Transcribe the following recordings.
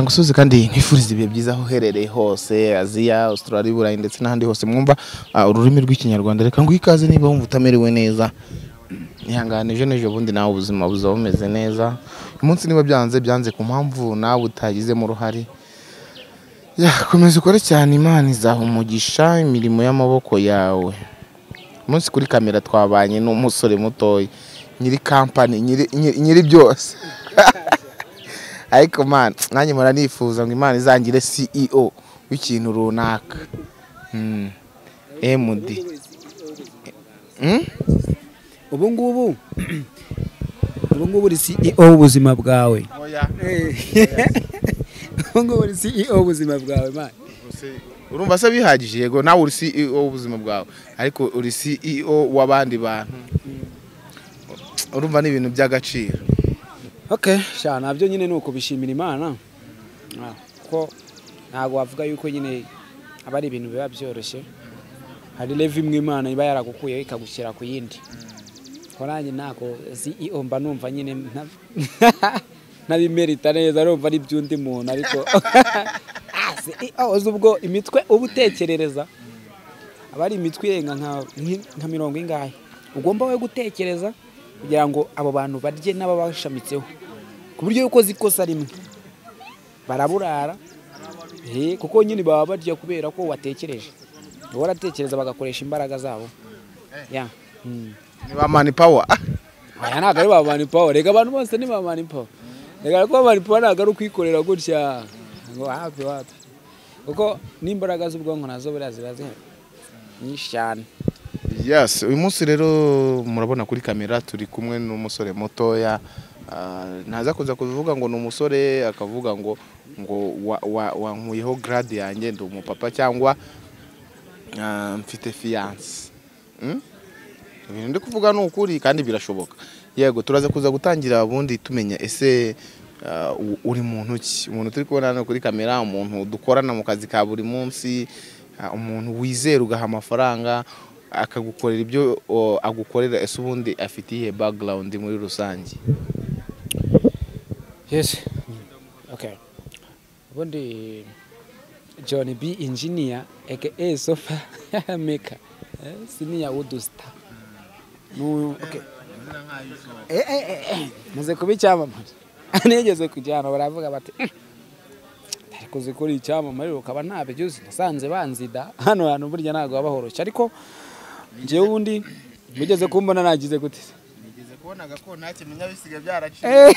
ngusubize kandi nkwifuriza ibihe byiza aho uherereye hose aziya Australia Burayi ndetse n'ahandi hose mwumva ah, ururimi rw'ikinyarwanda reka nguhe ikaze niba wumva utamerewe neza ihangane ejo n'ejo bundi nawe ubuzima buzaba bumeze neza uyu munsi niba byanze byanze ku mpamvu nawe utagizemo uruhare Ya, komeza ukore cyane imana izaha umugisha imirimo y'amaboko yawe umunsi kuri kamera twabanye n'umusore mutoya nyiri kampani nyiri- nyiri nyiri byose ariko man nanjye mpora nifuza ngo imana izangire ceo w'ikintu runaka Mm. md Mm? ubu ngubu ubu ngubu uri CEO w'ubuzima bwawe ubu ngubu uri CEO w'ubuzima bwawe man urumva se bihagije yego nawe uri ceo w'ubuzima bwawe ariko uri ceo w'abandi bantu urumva ni ibintu by'agaciro okay sha nabyo nyine ni ukubishimira imana Ah, kuko ntabwo wavuga yuko nyine aba ari ibintu biba byoroshye hari leve imwe imana iba yaragukuyeho ikagushyira ku yindi ko nanjye ntabwo CEO mba numva nyine nta- ntabimerita neza numva ari iby'undi muntu ariko Ah, CEO uzi ubwo imitwe uba utekerereza aba ari imitwe irenga nka- nki- nka mirongo ingahe ugomba we gutekereza kugira ngo abo bantu barye n'ababashamitseho ku buryo yuko ukoze ikosa rimwe baraburara eh, kuko nyine baba barya kubera ko watekereje uba waratekereza bagakoresha imbaraga zabo ya mm. ni ba mani power aya ntabwo ari ba mani pawa reka abantu bose ni ba mani pawa reka ko ba mani pawa ntabwo ari ukwikorera gutya ngo wapi wapi kuko n'imbaraga z'ubwonko nazo buriya ziba zihari nyinshi cyane Yes, uyu munsi rero murabona kuri kamera turi kumwe n'umusore mutoya ah, ntaza kuza kuvuga ngo ni umusore akavuga ngo ngo wa- wa- wankuyeho grade yanjye ndi umupapa cyangwa ah, mfite fiyanse ibintu ndi kuvuga ni ukuri kandi birashoboka yego turaza kuza gutangira ubundi tumenya ese ah, u- uri muntu ki umuntu turi kubona hano kuri kamera umuntu dukorana mu kazi ka buri munsi ah, umuntu wizera ugaha amafaranga akagukorera ibyo o, agukorera ese ubundi afite iyihe background muri rusange Yes. Okay. Ubundi John B engineer aka sofa maker. Eh, Siniya Woodsta. Nu okay. Eh eh eh, eh. Muze kuba icyamamare. Anigeze kujyana baravuga bati "Eh, kuzi kuri icyamamare ukaba ntabyo nasanze banzida hano hantu burya ntabwo haba horoshye ariko njyewe ubundi mugeze kumbona nagize gute se?" nigeze kubona ko nta kimenyabisiga byaraciye Eh.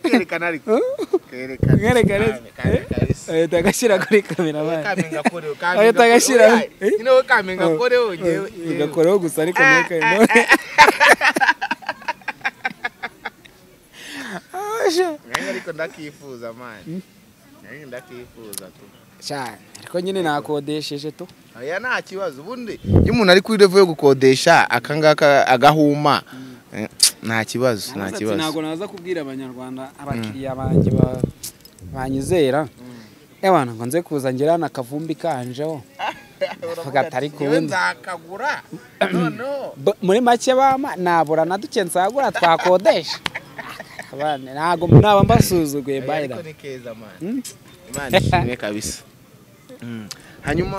kerekana ariko kerekana Kerekana. Ahita agashyira kuri kamera Ahita agashyira. wowe kaminga koreho yewe yewe ugakoraho gusa ariko nteka nanjye ariko ndakifuza mani nanjye ndakifuza tu cyane ariko nyine nakodesheje tu oya nta kibazo ubundi iyo umuntu ari kuri revo yo gukodesha akangaka agahuma eh, nta kibazo nta ntabwo kibazo naza kubwira abanyarwanda abakiriya banjye ba- banyizera abantu ngo nze kuza ngira hano akavumbi kanjeho Avuga ati, "Ariko Yewe ubundi." nzakagura noneho B- muri make bama nabura na duke nsagura twakodesha Abana, ntabwo naba mbasuzuguye Oya, bayira ariko ni keza mani Mm? imana ishimwe kabisa Mm. hanyuma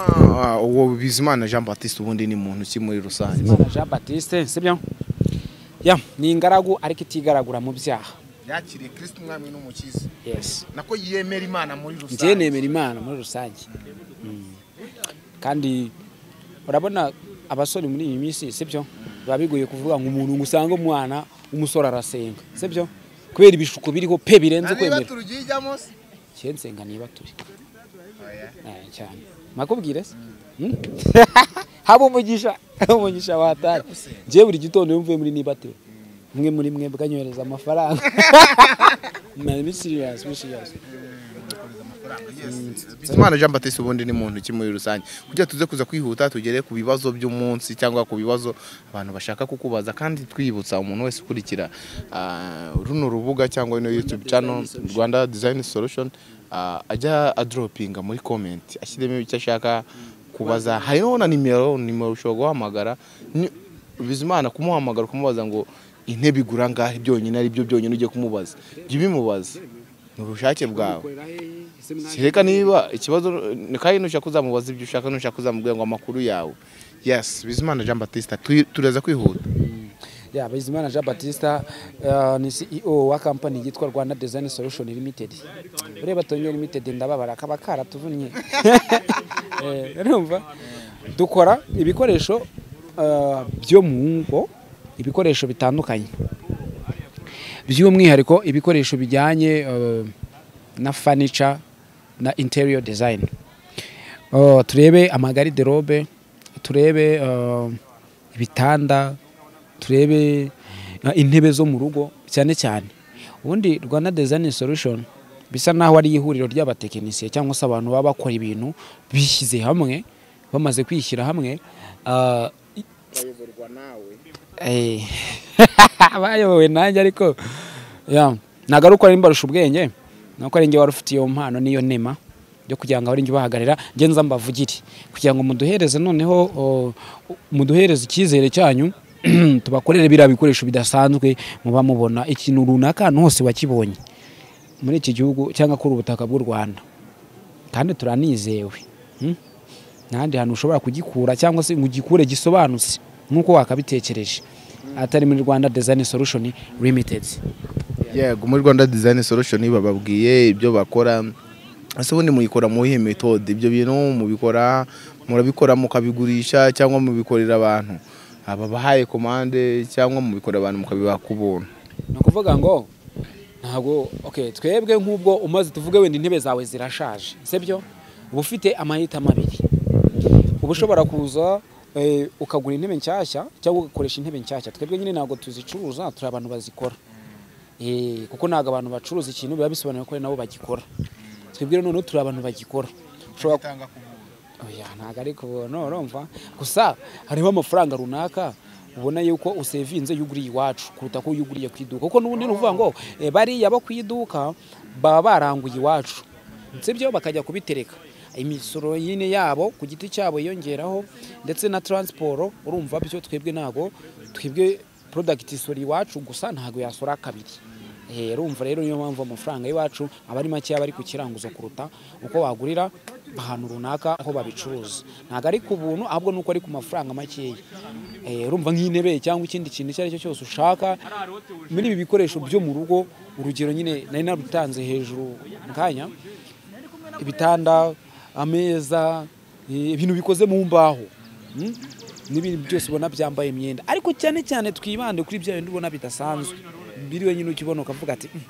uh, uwo bizimana jean baptiste ubundi ni muntu ki muri rusange Bizimana jean batiste sibyo ya ni ingaragu ariko itigaragura mu byaha yakiriye kirisiti umwami n'umukiza yesi nako yemera imana muri njyewe nemera imana muri rusange kandi urabona abasore muri iyi minsi sibyo biba bigoye kuvuga ngo umuntu ngo usange umwana umusore arasenga sibyo kubera ibishuko biriho pe birenze kwemera turujyijyamo se njyewe nsenga niba turi Eh, cyane makubwire se Mm? haba umugisha haba umugisha wataye njyewe buri gitondo iyo mvuye muri niba turi umwe muri mwebwe anyohereza amafaranga ni siriyasi ni siriyasi bizimana jean baptiste ubundi ni muntu ki muri rusange kugira tuze kuza kwihuta tugere ku bibazo by'umunsi cyangwa ku bibazo abantu bashaka kukubaza kandi twibutsa umuntu wese ukurikira ah, runo rubuga cyangwa ino youtube channel rwanda design solution ah, ajya adropinga muri comment ashyiremo icyo ashaka kubaza hariho na nimero nimero ushobora guhamagara Ni- bizimana kumuhamagara kumubaza ngo intebe igura ngahe byonyine ari byo byonyine ugiye kumubaza jya ubimubaza ni ubushake bwawe kereka niba ikibazo ni kandi nushaka kuzamubaza ibyo ushaka nushaka kuzamubwira ngo amakuru yawe yesi bizimana jean batista turi- turaza kwihuta ya Bizimana Jean Batista eh, ni CEO wa company yitwa Rwanda Design Solution Limited. Ureba Tonyo Limited ndababara kaba karatuvunnye. Eh, urumva? Dukora ibikoresho eh, byo mu ngo, ibikoresho bitandukanye. By'umwihariko ibikoresho bijyanye eh, na furniture na interior design. Oh, turebe amagariderobe, turebe eh, ibitanda, turebe eh, intebe zo mu rugo cyane cyane ubundi rwanda design solution bisa naho ari ihuriro ry'abatekinisiye cyangwa se abantu baba bakora ibintu bishyize hamwe bamaze kwishyira hamwe ah, i- Eh, bayobowe nanjye ariko ya ntabwo ari uko ari mbarusha ubwenge ni uko ari njye wari ufite iyo mpano n'iyo nema yo kugira ngo abari njye ubahagararira njye nza mbavugire kugira ngo muduhereze noneho o, muduhereze icyizere cyanyu tubakorere biriya bikoresho bidasanzwe muba mubona ikintu runaka ahantu hose wakibonye muri iki gihugu cyangwa kuri ubutaka bw'u Rwanda kandi turanizewe hmm? ntahandi hantu ushobora kugikura cyangwa se ngo ugikure gisobanutse nk'uko wakabitekereje atari muri rwanda design solution limited yego muri rwanda design solution bababwiye ibyo bakora ese ubundi muyikora mu iyihe metode ibyo bintu mubikora murabikora mukabigurisha cyangwa mubikorera abantu ababahaye komande cyangwa mubikorera abantu mukabibaha ku buntu ni ukuvuga ngo ntabwo okay, twebwe nk'ubwo umaze tuvuge wenda intebe zawe zirashaje sibyo uba ufite amahitamo abiri uba ushobora kuza eh, ukagura intebe nshyashya cyangwa ugakoresha intebe nshyashya twebwe nyine ntabwo tuzicuruza turi abantu bazikora Eh, kuko ntabwo abantu bacuruza ikintu biba bisobanuye ko ari nabo bagikora twebwe rero noneho turi abantu bagikora ushobora oya ntabwo ari kubona urumva gusa hariho amafaranga runaka ubona yuko usevinze iyo uguriye iwacu kuruta ko iyo uguriye ku iduka kuko n'ubundi ni ukuvuga ngo eh, bariya bo ku iduka baba baranguye iwacu sibyo bakajya kubitereka imisoro nyine yabo ku giti cyabo yiyongeraho ndetse na taransiporo urumva bityo twebwe ntabwo twebwe porodagiti isora iwacu gusa ntabwo yasora kabiri Eh, urumva rero niyo mpamvu amafaranga y'iwacu aba ari makeya bari ku kiranguzo kuruta uko wagurira ahantu runaka aho babicuruza ntabwo ari ku buntu ahubwo nuko ari ku mafaranga makeya Eh, urumva nk'intebe cyangwa ikindi kintu icyo ari cyo cyose ushaka muri ibi bikoresho byo mu rugo urugero nyine nari narutanze hejuru mu kanya ibitanda ameza eh, ibintu bikoze mu mbaho mm? n'ibintu byose ubona byambaye imyenda ariko cyane cyane twibande kuri bya bindi ubona bidasanzwe biriwe nyine ukibona ukavuga ati "Mm,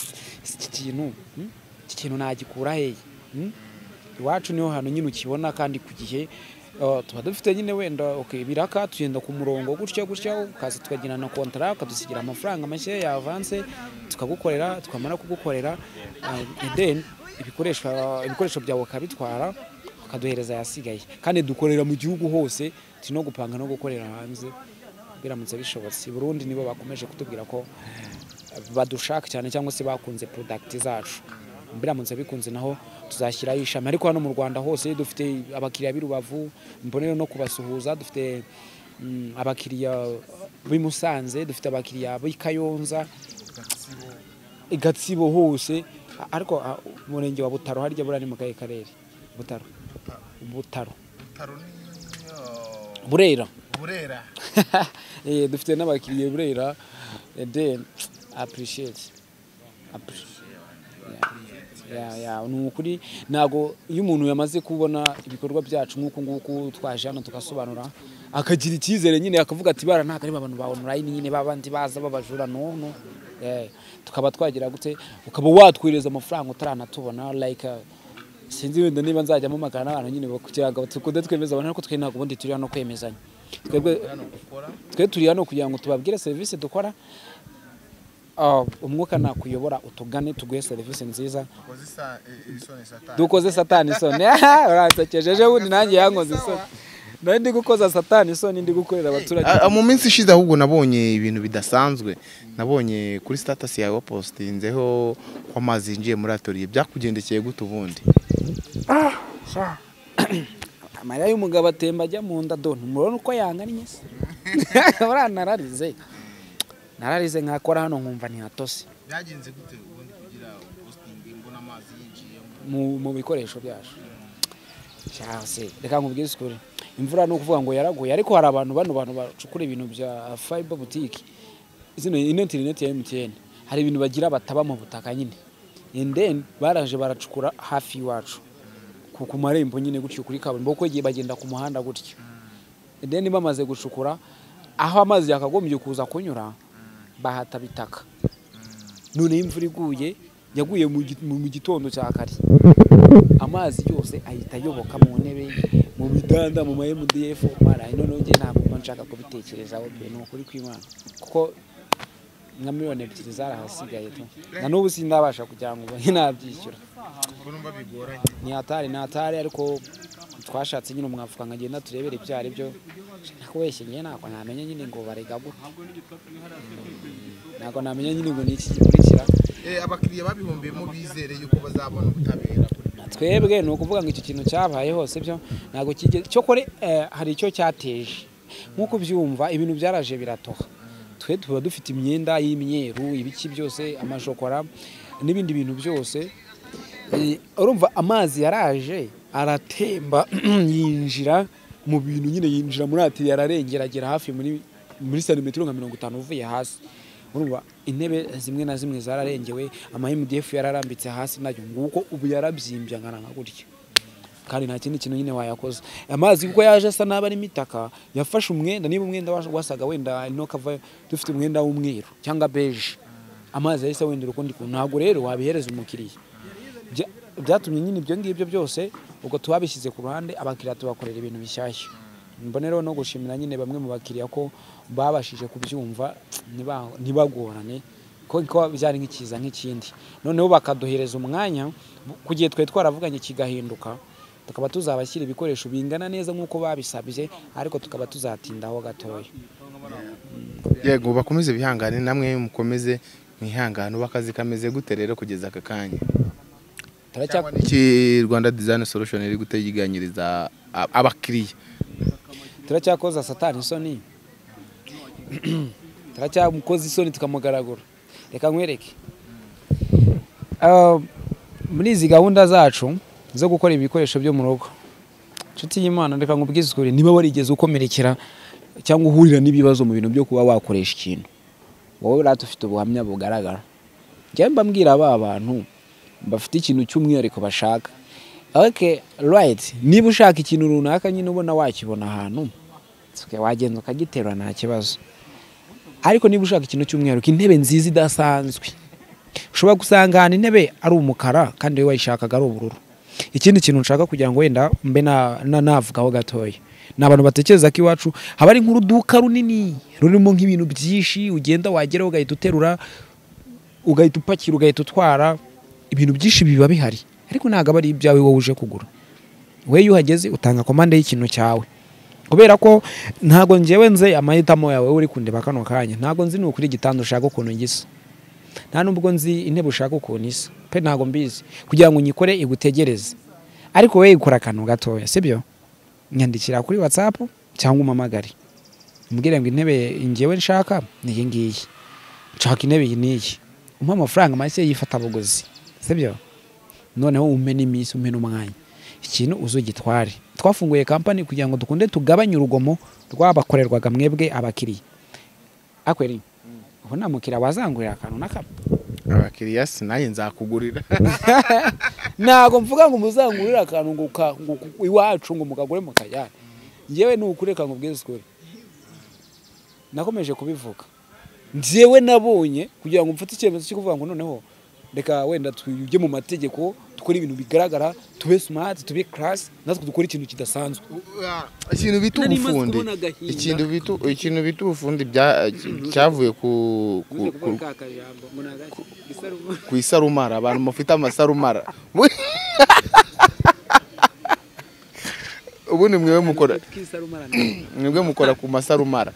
ese iki kintu mm, iki kintu nagikura hehe Mm? iwacu niho hantu nyine ukibona kandi ku gihe Uh, tuba dufite nyine wenda okay, ibiraka tugenda ku murongo gutya gutya ukaza tukagira na kontara ukadusigira amafaranga make ya avanse tukagukorera tukamara kugukorera uh, then ibikoresho ibikoresho byawe ukabitwara ukaduhereza ayasigaye kandi dukorera mu gihugu hose turi no gupanga no gukorera hanze biramutse bishobotse i burundi nibo bakomeje kutubwira ko badushaka cyane cyangwa se bakunze product zacu biramutse bikunze naho tuzashyiraho ishami ariko hano mu rwanda hose dufite abakiriya b'i rubavu mbonera no kubasuhuza dufite mm, abakiriya b'i musanze dufite abakiriya b'i kayonza i gatsibo hose A- ariko a, umurenge wa butaro harya buriya ni mu kahe karere butaro butaro burera burera Eh, dufite n'abakiriya i burera and then appreciate Appre- Ya, ya, ni ukuri ntabwo iyo umuntu yamaze kubona ibikorwa byacu nk'uku nguku twaje hano tugasobanura akagira icyizere nyine akavuga ati bara ntabwo ari abantu ba online nyine babandi baza babajura no no Eh, tukaba twagira gute ukaba watwohereza amafaranga utaranatubona like uh, sinzi wenda niba nzajyamo magana n'abantu nyine kugira ngo tukunde twemeza abantu ariko twe ntabwo ubundi turi hano kwemezanya twebwe twe turi hano kugira ngo tubabwire serivisi dukora Ah, umwuka nakuyobora utugane tuguhe serivisi nziza dukoze satani isoni uransekejeje ubundi nanjye yankoze isoni nari ndi gukoza satani isoni ndi gukorera abaturage Ah, mu minsi ishize ahubwo nabonye ibintu bidasanzwe nabonye kuri status yawe wapostinzeho ko amazi yinjiye muri atoriye byakugendekeye gute ubundi amarira y'umugabo atemba ajya mu nda doni murabona uko yangannye se uranararize nararize nkakora hano nkumva ntihatose byagenze gute ubundi kugira posting mbona amazi yinjiyemo mu mu bikoresho byacu cyase reka nkubwire isukuri imvura ni ukuvuga ngo yaraguye ariko hari abantu bano bantu bacukura ibintu bya fiber boutique zino interineti ya MTN hari ibintu bagira bataba mu butaka nyine and then baraje baracukura hafi iwacu ku ku marembo nyine gutyo kuri kaburimbo kuko igihe bagenda ku muhanda gutyo and then bamaze gucukura aho amazi yakagombye kuza kunyura bahataba itaka none iyo imvura iguye yaguye mu gi- mu- mu gitondo cya kare amazi yose ahita ayoboka mu ntebe mu bidanda mu ma MDF mara noneho njye ntabwo mba nshaka kubitekerezaho pe ni ukuri kw'Imana kuko nka miliyoni ebyiri zarahasigaye tu na n'ubu sindabasha kugira ngo ubu nabyishyura mbona mba bigoranye ni hatari ni hatari ariko twashatse nyine umwafuka nkagenda turebere ibyo ari byo ariko wese njye ntabwo namenya nyine ngo barega gute Mm, ntabwo namenya nyine ngo ni iki gikurikira Eh, abakiriya babihombeyemo bizere yuko bazabona ubutabera kuri ibyo twebwe ni ukuvuga ngo icyo kintu cyabaye hose byo ntabwo kigeze cyokore hari icyo cyateje nk'uko ubyumva ibintu byaraje biratoha twe tuba dufite imyenda y'imyeru ibiki byose amashokora n'ibindi bintu byose Eh, urumva amazi yaraje aratemba yinjira mu bintu nyine yinjira muri atiri ararengera agera hafi muri muri santimetero nka mirongo itanu uvuye hasi urumva intebe zimwe na zimwe zararengewe ama MDF yararambitse hasi nayo nguko ubu yarabyimbye angana nka gutya kandi nta kindi kintu nyine wayakoze amazi kuko yaje asa n'aba arimo itaka yafashe umwenda niba umwenda was- wasaga wenda ino kava dufite umwenda w'umweru cyangwa beje amazi yahise awendera ukundi kuntu ntabwo rero wabihereza umukiriya Bya- byatumye nyine ibyo ngibyo byose ubwo tubabishyize ku ruhande abakiriya tubakorera ibintu bishyashya mboneraho no gushimira nyine bamwe mu bakiriya ko babashije kubyumva ntiba- ntibagorane ko ko byari nk'ikiza nk'ikindi noneho bakaduhereza umwanya ku gihe twari twaravuganye kigahinduka tukaba tuzabashyira ibikoresho bingana neza nk'uko babisabye ariko tukaba tuzatindaho gatoya yego bakomeze bihangane namwe mukomeze mwihangane uba akazi kameze gute rero kugeza aka kanya Turacya- cyangwa n'iki rwanda design solution iri guteganyiriza ab- abakiriya turacyakoza satani isoni turacyamukoza isoni tukamugaragura reka nkwereke Ah, muri izi gahunda zacu zo gukora ibikoresho byo mu rugo inshuti y'imana reka nkubwize ukuri niba warigeze ukomerekera cyangwa uhurira n'ibibazo mu bintu byo kuba wakoresha ikintu wowe uriya ufite ubuhamya bugaragara njyewe mba mbwira ba bantu bafite ikintu cy'umwihariko bashaka ok right niba ushaka ikintu runaka nyine ubona wakibona ahantu okay, wagenda ukagiterura nta kibazo ariko niba ushaka ikintu cy'umwihariko intebe nziza idasanzwe ushobora gusanga ahantu intebe ari umukara kandi wowe wayishakaga ari ubururu ikindi kintu nshaka kugira ngo wenda mbe na- na- navugaho gatoya ni abantu batekereza ko iwacu haba ari nk'uruduka runini rurimo nk'ibintu byinshi ugenda wageraho ugahita uterura ugahita upakira ugahita utwara ibintu byinshi biba bihari ariko ntabwo aba ari ibyawe wowe uje kugura we iyo uhageze utanga komande y'ikintu cyawe kubera ko ntabwo ngewe nze amahitamo yawe wowe uri kundeba kano kanya ntabwo nzi nukuri igitanda ushaka ukuntu gisa nta nubwo nzi intebe ushaka ukuntu isa pe ntabwo mbizi kugira ngo unyikore igutegereze ariko wowe ikora akantu gatoya sibyo nyandikira kuri whatsapp cyangwa umpamagare umbwire ngo intebe ngewe nshaka ni iyi ngiyi nshaka intebe iyi n'iyi umpa amafaranga make y'ifatabuguzi sibyo noneho umpe n'iminsi umpe n'umwanya ikintu uzugitware twafunguye kampani kugira ngo dukunde tugabanye urugomo rw'abakorerwaga mwebwe abakiriya akweri ubu nta mukiriya wazangurira akantu na kamwe abakiriya sinanjye nzakugurira ntabwo mvuga ngo muzangurire akantu ngo ka- ngo ku- iwacu ngo mukagure mukajyane ngewe ni ukureka ngo ubwize ukuri nakomeje kubivuga ngewe nabonye kugira ngo mfate icyemezo cyo kuvuga ngo noneho reka wenda tujye mu mategeko dukore ibintu bigaragara tube smart tube class natwe dukore ikintu kidasanzwe ikintu bita Nari maze ubufundi kubona agahinda. ikintu bita ikintu bita ubufundi bya- cyavuye ku ku- ku- ku isarumara abantu mufite amasarumara ubundi mwebwe mukora mwebwe mukora ku masarumara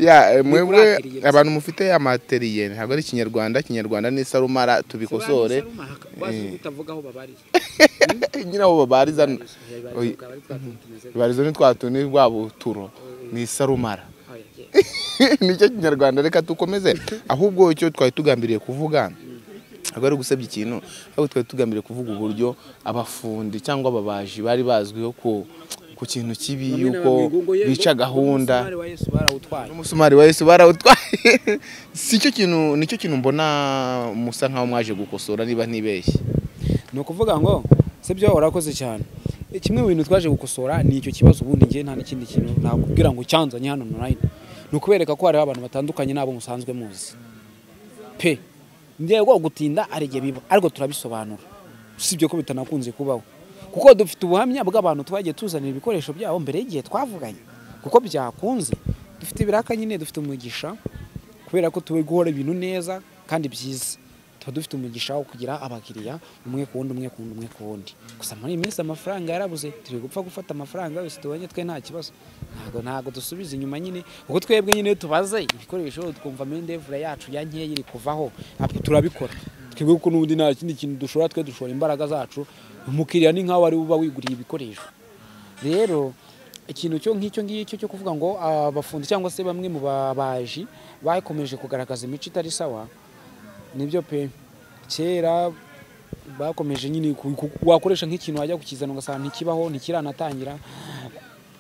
ya eh, mwebwe Nikurangiriye gusa. abantu mufite amateriye ntabwo ari ikinyarwanda ikinyarwanda ni isarumara tubikosore Eh. nyine abo babariza Oye. babariza ni twa tuntu rwa buturo ni isarumara nicyo kinyarwanda reka dukomeze ahubwo icyo twari tugambiriye kuvuga ntabwo ari ugusebya ikintu ahubwo twari tugambiriye kuvuga uburyo abafundi cyangwa ababaji bari bazwiho ku ku kintu kibi yuko bica gahunda n'umusumari wa Yesu barawutwaye si cyo kintu nicyo kintu mbona musa nkaho mwaje gukosora niba ntibeshye ni ukuvuga ngo si byo urakoze cyane kimwe mu bintu twaje gukosora ni icyo kibazo ubundi ngewe nta n'ikindi kintu nakubwira ngo cyanzanye hano online ni ukubereka ko hariho abantu batandukanye n'abo musanzwe muzi pe ngewe rwo gutinda hari igihe biba ariko turabisobanura usibye ko bitanakunze kubaho kuko dufite ubuhamya bw'abantu twagiye tuzanira ibikoresho byabo mbere y'igihe twavuganye kuko byakunze dufite ibiraka nyine dufite umugisha kubera ko tuba guhora ibintu neza kandi byiza tuba dufite umugisha wo kugira abakiriya umwe ku wundi umwe ku wundi umwe ku wundi gusa muri iyi minsi amafaranga yarabuze turi gupfa gufata amafaranga yose tubonye twe nta kibazo ntabwo ntabwo dusubiza inyuma nyine kuko twebwe nyine tubaze ibikoresho twumva mindevura yacu ya nkeya iri kuvaho ntabwo turabikora twebwe kuko n'ubundi nta kindi kintu dushobora twe dushora imbaraga zacu umukiriya ni nk'aho ari we uba wiguriye ibikoresho rero ikintu cyo nk'icyo ngicyo cyo kuvuga ngo abafundi cyangwa se bamwe mu babaji bakomeje kugaragaza imico itari sawa nibyo pe kera bakomeje nyine ku- ku- wakoresha nk'ikintu wajya kukizana ugasanga ntikibaho ntikiranatangira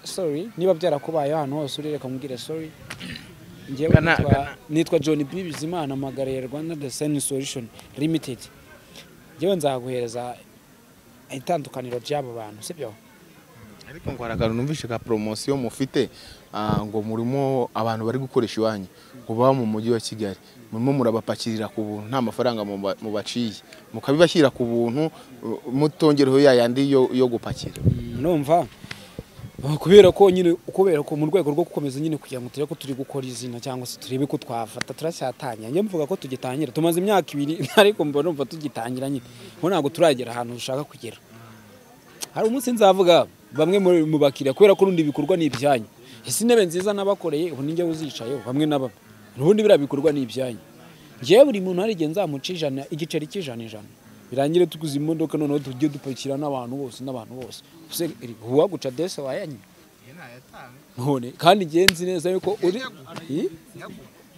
sorry niba byarakubaye ahantu hose uri reka nkubwire sorry njyewe Gana- nitwa- gana. nitwa john b bizimana amagara ya rwanda design solution limited njyewe nzaguhereza itandukaniro ry'abo bantu sibyo ariko ngo hari akantu numvishe ka poromosiyo mufite ah, ngo murimo abantu bari gukoresha iwanyu ngo baba mu mujyi wa kigali murimo murabapakirira ku buntu nta mafaranga muba- mubaciye mukabibashyira ku buntu uh, mutongereho ya yandi yo- yo gupakira numva uh, kubera ko nyine kubera ko mu rwego rwo gukomeza nyine kugira ngo turebe ko turi gukora izina cyangwa se turebe ko twafata turacyatanya njye mvuga ko tugitangira tumaze imyaka ibiri ariko mba numva tugitangira nyine kuko ntabwo turagera ahantu dushaka kugera hari umunsi nzavuga bamwe muri- mu bakiriya kubera ko rundi ibikorwa ni ibyanyu ese intebe nziza nabakoreye ubu ninjye uzicayeho bamwe na bamwe ubundi biriya bikorwa ni ibyanyu ngewe buri muntu hari igihe nzamuca ijana igiceri cy'ijana ijana birangire tuguze imodoka noneho tujye dupakira n'abantu bose n'abantu bose ese iri- uwaguca dese wayanyu ntayatanga none kandi igihe nzi neza yuko uri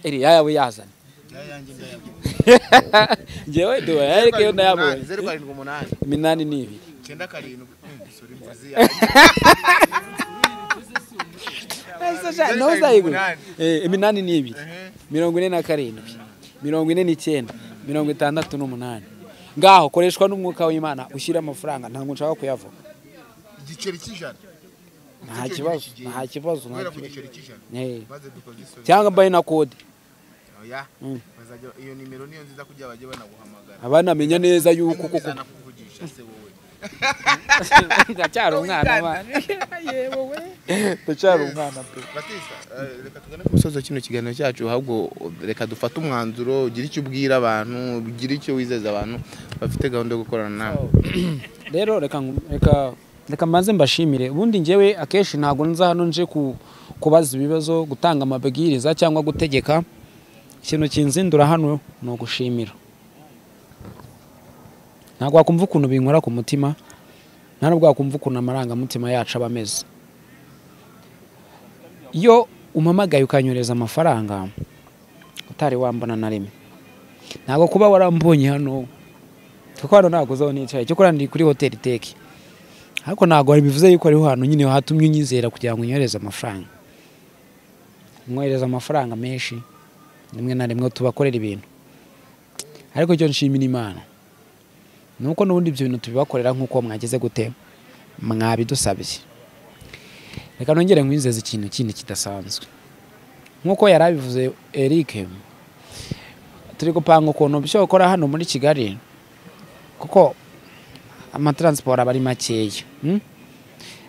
iri yawe yazana yayanjye ndayaguha ngewe duha ariko iyo nayabonye zeru karindwi umunani iminani ni ibiri icyenda karindwi Hmm, sorry, mvuze iya- ntuzayigure umunani. iminani ni ibiri Ehe. mirongo ine na karindwi mirongo ine n'icyenda mirongo itandatu n'umunani ngaho koreshwa n'umwuka w'imana ushyire amafaranga ntabwo nshaka kuyavuga igiceri cy'ijana nta kibazo nta kibazo nta guhera ku kibazo. giceri cy'ijana Eh, maze dukoze isozi cyangwa mbaye na kode oya Mm. bazajya iyo nimero niyo nziza kugira bajye banaguhamagara abanamenya neza yuko koko bizana kuvugisha se wowe ndacyari umwana wa- ndacyari umwana pe batista eh, reka tugane umusozo kino kiganiro cyacu ahubwo reka dufate umwanzuro ugire icyo ubwira abantu ugire icyo wizeza abantu bafite gahunda yo gukorana nawe rero reka nku- reka reka mbanze mbashimire ubundi njyewe akenshi ntabwo nza hano nje ku- kubaza ibibazo gutanga amabwiriza cyangwa gutegeka ikintu kinzindura hano ni ugushimira ntabwo wakumva ukuntu binkora ku mutima nta nubwo wakumva ukuntu amarangamutima yacu aba ameze iyo umamagaye ukanyohereza amafaranga utari wambona na rimwe ntabwo kuba warambonye hano kuko hano ntabwo uzaho nicaye cyo ndi kuri hoteli teki ariko ntabwo bivuze yuko ariho hantu nyine hatumye unyizera kugira ngo unyohereze amafaranga umwohereza amafaranga menshi rimwe na rimwe tubakorera ibintu ariko icyo nshimira imana ni uko n'ubundi ibyo bintu tubibakorera nk'uko mwageze gute mwabidusabiye reka nongere nkwizeza ikintu kindi kidasanzwe nk'uko yari abivuze eric turi gupanga ukuntu byokora hano muri kigali kuko amataransiporo aba ari makeya mm?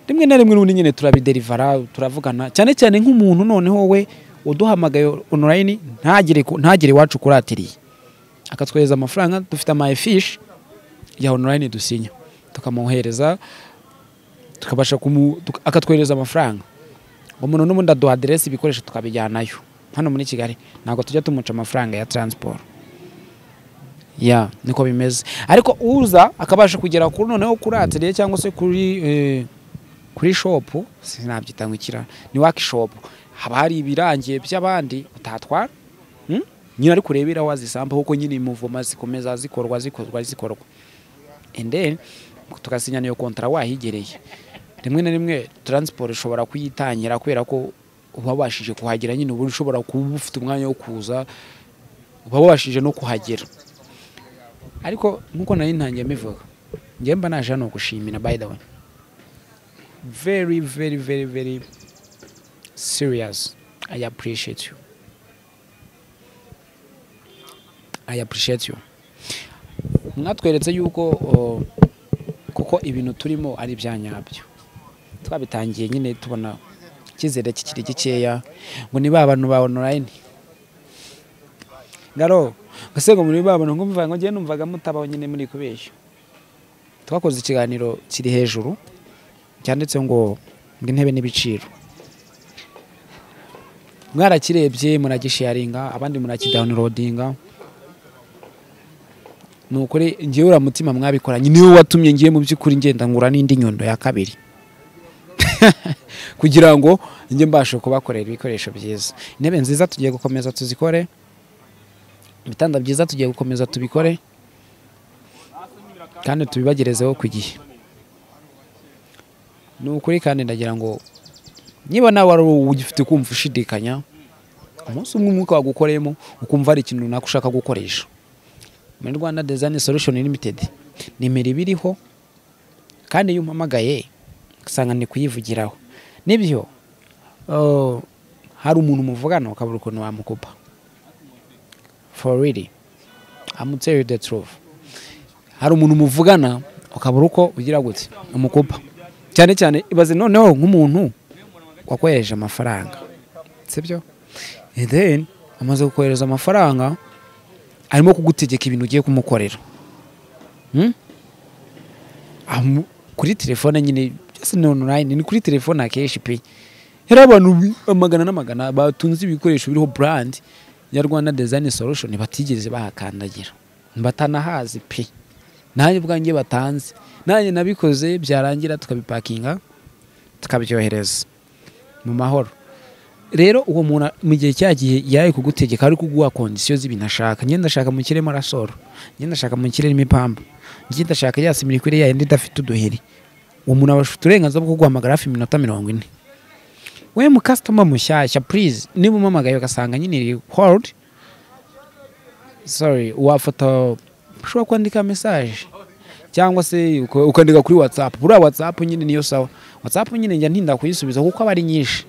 rimwe na rimwe n'ubundi nyine turabiderivara turavugana cyane cyane nk'umuntu noneho we uduhamagaye online ntagere ku- ntagere iwacu kuratiriye akatwohereza amafaranga dufite ama efishi ya online dusinya tukamwohereza tukabasha kumu tuka- akatwohereza amafaranga umuntu n'ubundi aduha aderesi ibikoresho tukabijyanayo hano muri kigali ntabwo tujya tumuca amafaranga ya transport ya niko bimeze ariko uza akabasha kugera kuri noneho kuri atelier cyangwa se kuri eh, kuri shopu sinabyita ngo ikira ni workshop haba hari ibirangiye by'abandi utatwara Hmm? nyine ari kurebera wazisamba kuko nyine imuvoma zikomeza zikorwa zikorwa zikorwa and then tugasinya niyo kontra wahigereye rimwe na rimwe transport ishobora kuyitangira kubera ko uba wabashije kuhagera nyine ubu ushobora kuba ufite umwanya wo kuza uba wabashije no kuhagera ariko nk'uko nari ntangiye mbivuga njyewe mba naje hano gushimira by the way very very very very serious i appreciate you I appreciate you mwatweretse yuko o, kuko ibintu turimo ari ibya nyabyo twabitangiye nyine tubona icyizere kikiri gikeya ngo ni ba bantu ba online ngaro ese ngo muri ba bantu ngo mvuga ngo ngiye numvaga mutabaho nyine muri kubeshya twakoze ikiganiro kiri hejuru cyanditse ngo ngo intebe n'ibiciro mwarakirebye muragisharinga abandi murakidownloadinga ni ukuri ngewe uriya mutima mwabikoranye niwe watumye ngiye mu by'ukuri ngenda ngura n'indi nyundo ya kabiri kugira ngo njye mbashe kubakorera ibikoresho byiza intebe nziza tugiye gukomeza tuzikore ibitanda byiza tugiye gukomeza tubikore kandi tubibagerezeho ku gihe ni ukuri kandi ndagira ngo niba nawe wari ugifite kumva ushidikanya umunsi umwe umwuka wagukoreyemo ukumva hari ikintu runaka ushaka gukoresha muri rwanda design solution limited nimero iba iriho kandi iyo umpamagaye usanga ni kuyivugiraho nibyo uh, hari umuntu muvugana ukabura ukuntu wamukupa for really I'm tell you the truth hari umuntu muvugana ukabura uko ugira gute umukupa cyane cyane ibaze noneho nk'umuntu wakohereje amafaranga sibyo and then amaze kukohereza amafaranga arimo kugutegeka ibintu ugiye kumukorera Hmm? Amu- kuri telefone nyine byose ni online ni kuri telefone akenshi pe hari abantu bi- amagana n'amagana batunze ibikoresho biriho brand ya rwanda design solution batigeze bahakandagira batanahazi pe nanjye ubwanjye batanze nanjye nabikoze byarangira tukabipakinga tukabyohereza mu mahoro rero uwo muntu mu gihe cyagiye yari kugutegeka ari kuguha kondisiyo z'ibintu ashaka njye ndashaka mu kirere marasoro njye ndashaka mu kirere imipambu njye ndashaka ya simirikwire yayindi idafite uduheri uwo muntu aba afite uburenganzira bwo kuguhamagara hafi iminota mirongo ine we mu kasitoma mushyashya purize niba umamagaye ugasanga nyine iri hodi sori wafata ushobora kwandika mesaje cyangwa se uka- ukandika kuri watsapu buriya watsapu nyine niyo sawa watsapu nyine njya ntinda kuyisubiza kuko aba ari nyinshi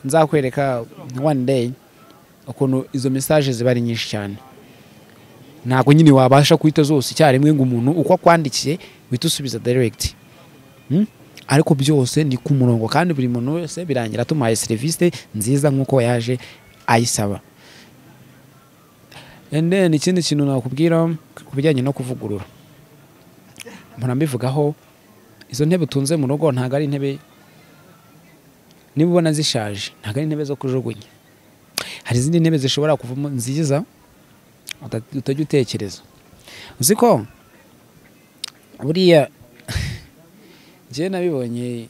nzakwereka one day ukuntu izo message ziba ari nyinshi cyane ntabwo nyine wabasha kuhita zose icyarimwe ngo umuntu uko akwandikiye uhita usubiza direct Hmm? ariko byose ni ku murongo kandi buri muntu wese birangira tumuhaye serivisi nziza nk'uko yaje ayisaba And then ikindi kintu nakubwira ku bijyanye no kuvugurura mpora mbivugaho izo ntebe utunze mu rugo ntabwo ari intebe niba ubona zishaje ntabwo ari intebe zo kujugunya hari izindi ntebe zishobora kuvamo nziza uta- utajya utekereza uzi ko buriya njyewe nabibonye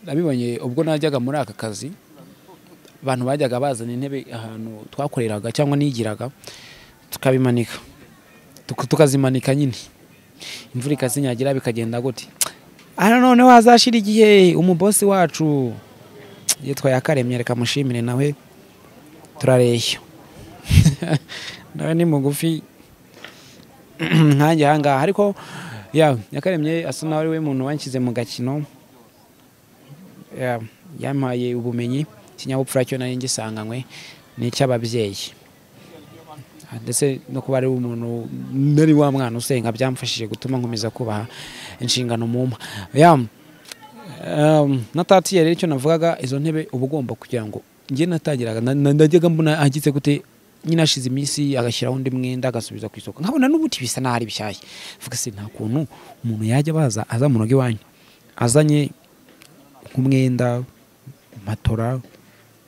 nabibonye ubwo najyaga muri aka kazi abantu bajyaga bazana intebe ahantu twakoreraga cyangwa nigiraga tukabimanika Tuka- tukazimanika nyine imvura ikazinyagira bikagenda gute aha none wazashira igihe umubosi wacu yitwa yakaremye reka mushimire nawe turareshya nawe ni mugufi nkanjye ahangaha ariko ya yakaremye asa nawe ari we muntu wanshyize mu gakino Ya, yampaye ubumenyi ikinyabupfura cyo nari ngisanganywe ni icy'ababyeyi ndetse no kuba ari umuntu nari wa mwana usenga byamfashije gutuma nkomeza kubaha inshingano mumpa ya um, natatiye rero icyo navugaga izo ntebe uba ugomba kugira ngo njye natagiraga na- na- najyaga mbona agize gute nyine ashize iminsi agashyiraho undi mwenda agasubiza ku isoko nkabona n'ubuti bisa n'aho ari bishyashya mvuga se nta kuntu umuntu yajya baza aza mu rugo iwanyu azanye nk'umwenda matora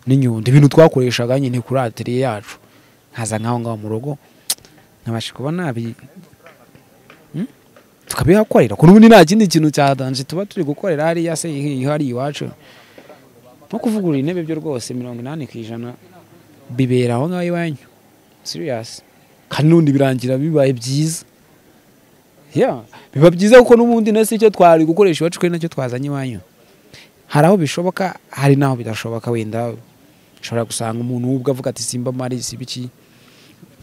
n'inyundo ibintu twakoreshaga nyine kuri atelier yacu nkaza nk'aho ngaho mu rugo nkabasha kuba nabi Hmm? tukabihakorera ku n'ubundi nta kindi kintu cyadanje tuba turi gukorera hariya se hari iwacu nko kuvugurura intebe byo rwose mirongo inani ku ijana bibera aho ngaho iwanyu siriyasi kandi n'ubundi birangira bibaye byiza Yeah, biba byiza kuko n'ubundi nasi icyo twari gukoresha iwacu kuri nacyo twazanye iwanyu hari aho bishoboka hari n'aho bidashoboka wenda ushobora gusanga umuntu w'ubwo avuga ati simba mari siba iki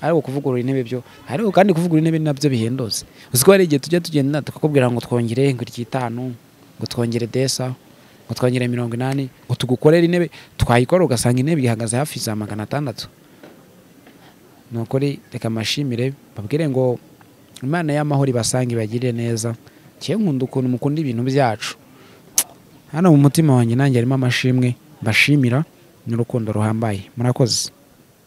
ariko kuvugurura intebe byo ariko kandi kuvugurura intebe nabyo bihendutse uzi ko hari igihe tujya tugenda tukakubwira ngo twongere ngo iry'itanu ngo twongere desa ngo twongere mirongo inani ngo tugukorere intebe twayikora ugasanga intebe ihagaze hafi za magana atandatu ni ukuri reka amashimire babwire ngo imana y'amahoro ibasange ibagirire neza kiye nkunda ukuntu mukunda ibintu byacu hano mu mutima wanjye nanjye harimo amashimwe mbashimira n'urukundo ruhambaye murakoze